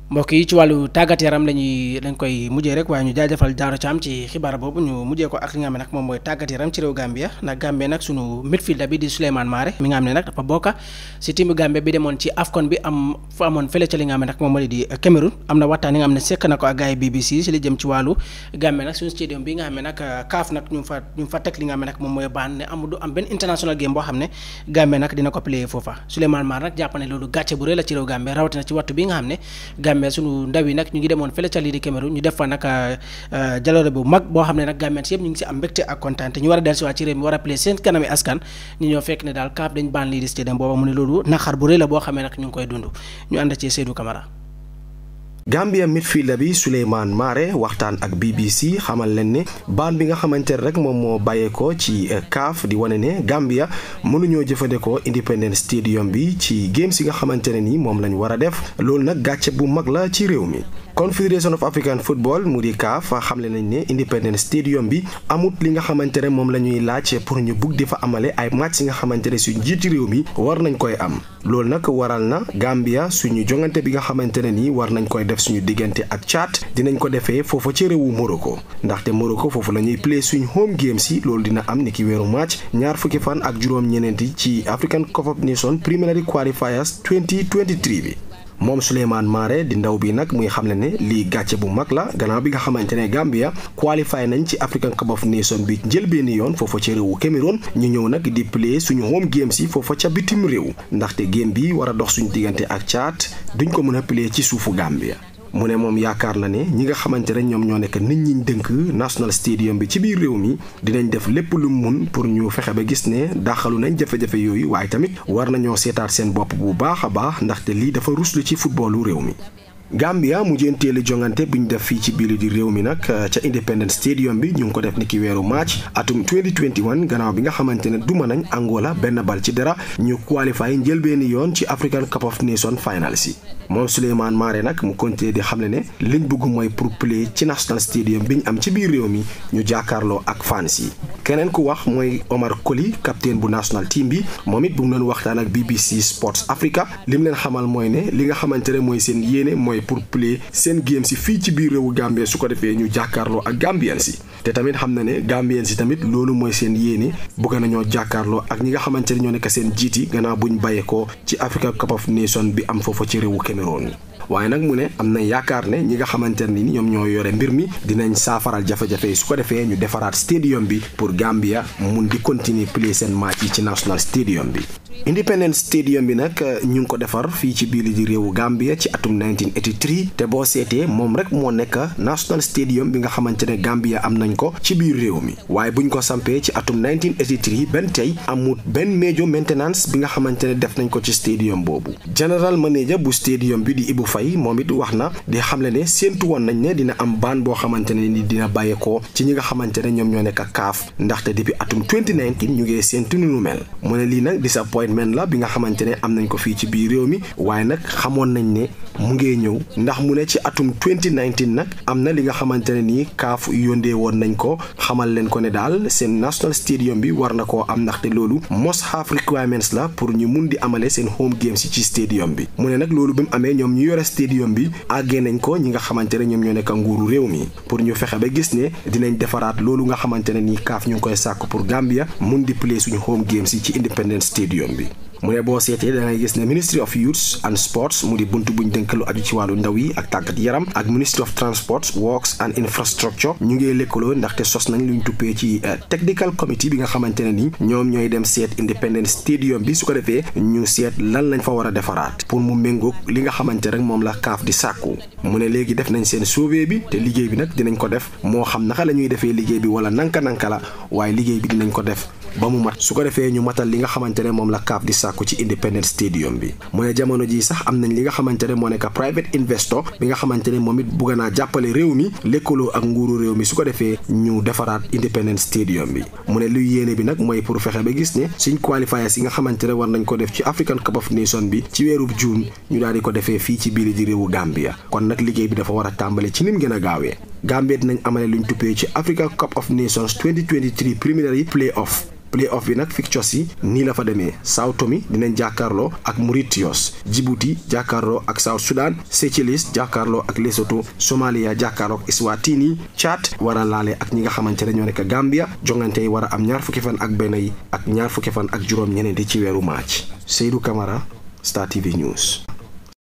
mbokk yi ci wàllu tàggat yaram lañuy dañ koy mujjee rek waaye ñu jaajëfal Daaro Thiam ci xibaar boobu ñu mujjee ko ak li nga xam ne nag moom mooy tàggat yaram ci réew Gambia nag Gambie nag sunu midfielder bi di Souleymane Mare mi nga xam ne nag dafa bokk si timu Gambie bi demoon ci AFCON bi am fa amoon fële ca li nga xam ne nag moom moo di Cameroun am na waxtaan yi nga xam ne sekk na ko ak gars yi BBC si li jëm ci wàllu Gambie nag suñu stadium bi nga xam ne nag CAF nag ñu fa ñu fa teg li nga xam ne nag moom mooy baan ne amul du am benn international game boo xam ne Gambie nag dina ko play foofa Souleymane Mare nag jàpp ne loolu gàcce bu rëy la ci réew Gambie rawatina ci wattu bi nga xam ne Gambie sunu ndaw yi nag ñu ngi demoon fële ca lii di Cameroun ñu def fa nag jaloore bu mag boo xam ne nag Gambien si yëpp ñu ngi si am mbégte ak kontaan te ñu war a dellusiwaat ci réew mi war a play seen kanami askan ñu ñoo fekk ne daal CAF dañ baan lii di stadium booba mu ne loolu naqar bu rëy la boo xamee nag ñu ngi koy dund ñu ànd ci Seydou Camara Gambia midfielder bi Souleymane Mare waxtaan ak BBC xamal leen ne baan bi nga xamante ne rek moom moo bàyyeekoo ci CAF di wane ne Gambia mënuñoo jëfandikoo Independence Stadium bi ci games yi nga xamante ne ni moom lañ war a def loolu nag gàcce bu mag la ci réew mi. Confederation of African Football mu di CAF xamle nañ ne Independence Stadium bi amut li nga xamante ne moom la ñuy laaj pour ñu bugg di fa amale ay match yi nga xamante ne suñ njiiti réew mi war nañ koy am loolu nag waral na Gambia suñu jongante bi nga xamante ne nii war nañ koy def suñu diggante ak Tchad dinañ ko defee foofa ci réewu Morocco ndaxte Morocco foofu la ñuy play suñ home games yi loolu dina am ni ki weeru match ñaar fukki fan ak juróom-ñeneenti ci African Cup of Nations Preliminary Qualifiers 2023 bi. moom Souleymane Mare di ndaw bi nag muy xamle ne lii gàcce bu mag la gannaaw bi nga xamante ne Gambia qualifié nañ ci African Cup of Nations bi jël benn yoon foofa ca réewu Cameroun ñu ñëw nag di play suñu home games yi foofa ca bitim réew ndaxte game bi war a dox suñu diggante ak Tchad duñ ko mën a play ci suufu Gambia. mu ne moom yaakaar na ne ñi nga xamante ne ñoom ñoo nekk nit ñi dënk National Stadium bi ci biir réew mi dinañ def lépp lu mun pour ñu fexe ba gis ne daxalu nañ jafe-jafe yooyu waaye tamit war nañoo seetaat seen bopp bu baax a baax ndaxte lii dafa ruslu ci footballu réew mi. Gambia mujjeenteelu jongante bu ñu def fii ci biir di réew mi nag ca Independence Stadium bi ñu ngi ko def ni ki weeru match atum 2021 gannaaw bi nga xamante ne duma nañ Angola benn bal ci dara ñu qualifié njëlbeeni yoon ci African Cup of Nations finals yi moom Souleymane Mare nag mu continué di xamle ne liñ bëgg mooy pour play ci National Stadium bi ñu am ci biir réew mi ñu jàkkaarloo ak fans yi keneen ku wax mooy Omar Colley capitaine bu national team bi moom it bu mu doon waxtaan ak BBC Sports Africa lim leen xamal mooy ne li nga xamante ne mooy seen yéene mooy pour play seen game si fii ci biir réewu Gambie su ko defee ñu jàkkaarloo ak Gambien si te tamit xam na ne Gambien si tamit loolu mooy seen yéene bëgg nañoo jàkkaarloo ak ñi nga xamante ne ñoo nekk seen jiit yi gannaaw buñ bàyyeekoo ci Africa Cup of Nations bi am foofa ci réewu Cameroun waaye nag mu ne am na yaakaar ne ñi nga xamante ne ni ñoom ñoo yore mbir mi dinañ saafaral jafe-jafe yi su ko defee ñu defaraat stadium bi pour Gambia mun di continuer play seen match yi ci National Stadium bi. Independence Stadium bi nag ñu ngi ko defar fii ci biir di réewu Gambia ci atum 1983 te boo seetee moom rek moo nekk National Stadium bi nga xamante ne Gambia am nañ ko ci biir réew mi waaye buñ ko sampee ci atum 1983 benn tey amut benn major maintenance bi nga xamante ne def nañ ko ci stadium boobu general manager bu stadium bi di Ibu Faye moom it wax na di xamle ne séentu woon nañ ne dina am baan boo xamante ne ni dina bàyyeekoo ci ñi nga xamante ne ñoom ñoo nekk kaaf ndaxte depuis atum 2019 ñu ngi séentu nu nu mel mu ne lii nag disappointment la bi nga xamante ne am nañ ko fii ci biir réew mi waaye nag xamoon nañ ne mu ngee ñëw ndax mu ne ci atum 2019 nag am na li nga xamante ne nii kaaf yóndee woon nañ ko xamal leen ko ne daal seen national stadium bi war na koo am ndaxte loolu must have requirements la pour ñu mun di amale seen home games yi ci stadium bi mu ne nag loolu bi mu amee ñoom ñu yore stadium bi àggee nañ ko ñi nga xamante ne ñoom ñoo nekk nguuru réew mi pour ñu fexe ba gis ne dinañ defaraat loolu nga xamante ne nii kaaf ñu ngi koy sàkk pour Gambia mun di play suñu home games yi ci Independence Stadium bi mu ne boo seetee da ngay gis ne Ministry of Youth and Sports mu di bunt buñ dënk lu aju ci wàllu ndaw yi ak tàggat yaram ak Ministry of Transport Works and Infrastructure ñu ngi lëkkaloo ndaxte sos nañ luñ tuppee ci technical committee bi nga xamante ne ni ñoom ñooy dem seet Independence Stadium bi su ko defee ñu seet lan lañ fa war a defaraat pour mu méngoog li nga xamante rek moom la kaaf di sàkku mu ne léegi def nañ seen sauvé bi te liggéey bi nag dinañ ko def moo xam naka la ñuy defee liggéey bi wala nanka nanka la waaye liggéey bi dinañ ko def ba mu mat su ko defee ñu matal li nga xamante ne moom la kaaf di sàkku ci Independence Stadium bi mu ne jamono ji sax am nañ li nga xamante ne moo nekk private investor bi nga xamante ne moom it bugg naa jàppale réew mi lëkkaloo ak nguuru réew mi su ko defee ñu defaraat Independence Stadium bi mu ne luy yéene bi nag mooy pour fexe ba gis ne suñ qualifiers yi nga xamante ne war nañ ko def ci African Cup of Nations bi ci weerub juin ñu daal di ko defee fii ci biir di réewu Gambia kon nag liggéey bi dafa war a tàmbale ci nim gën a gaawee Gambia dinañ amale luñ tuppee ci Africa Cup of Nations 2023 preliminary play-off play-off bi nag fixtures yi nii la fa demee Sao Tome dinañ jàkkaarloo ak Mauritius Djibouti jàkkaarloo ak South Sudan Seychelles jàkkaarloo ak Lesotho Somalia jàkkaarloo ak Eswatini Tchad war a laale ak ñi nga xamante ne ñoo nekk Gambia jongante yi war a am ñaar fukki fan ak benn yi ak ñaar fukki fan ak juróom ñeneenti ci weeru March Seydou Camara Star TV News